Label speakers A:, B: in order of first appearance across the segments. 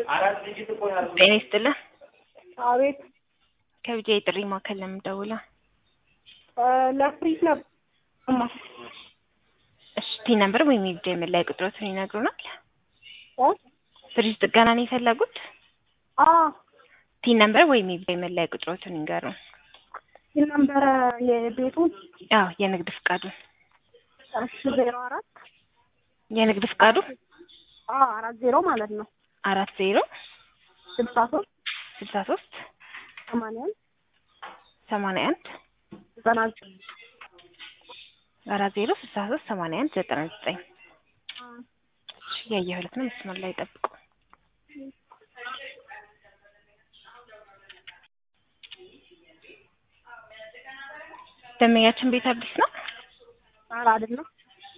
A: ጤና ይስጥልን።
B: አቤት
A: ከቢጃ የጥሪ ማዕከል ነው የምደውለው።
B: ለፍሪጅ ነበር።
A: እሺ ቲ ነምበር ወይም የቢጃ የመለያ ቁጥሮትን ይነግሩናል?
B: እ?
A: ፍሪጅ ጥገና ነው የፈለጉት?
B: አ
A: ቲ ነምበር ወይም የቢጃ የመለያ ቁጥሮትን ይንገሩን።
B: ነበረ የቤቱን
A: አዎ የንግድ ፍቃዱን
B: እሺ ዜሮ አራት
A: የንግድ ፍቃዱ
B: አ አራት ዜሮ ማለት ነው
A: አራት ዜሮ
B: ስልሳ ሶስት
A: ስልሳ ሶስት
B: ሰማንያ አንድ
A: ሰማንያ አንድ
B: ዘጠና ዘጠኝ
A: አራት ዜሮ ስልሳ ሶስት ሰማንያ አንድ ዘጠና ዘጠኝ ያየሁለት ነው። መስመር ላይ ጠብቁ። ደንበኛችን ቤት አዲስ ነው።
B: ኧረ አይደለም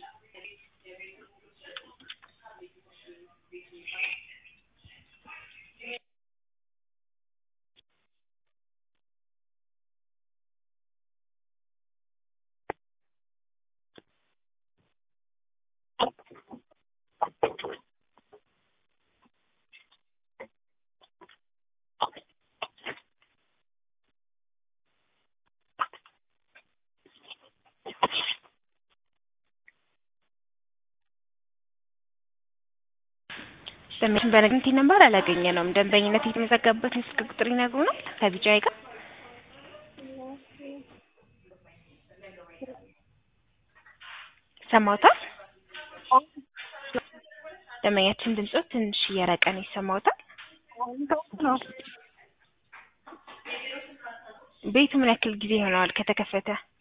A: ደንበኛችን በንግድ ቲ ነምበር አላገኘነውም። ደንበኝነት የተመዘገበበትን ስልክ ቁጥር ይነግሩናል? ከቢጃይ ጋር ሰማውታል። ደንበኛችን ድምጾ ትንሽ እየራቀ ነው ይሰማውታል።
B: ነው
A: ቤቱ ምን ያክል ጊዜ ይሆነዋል ከተከፈተ?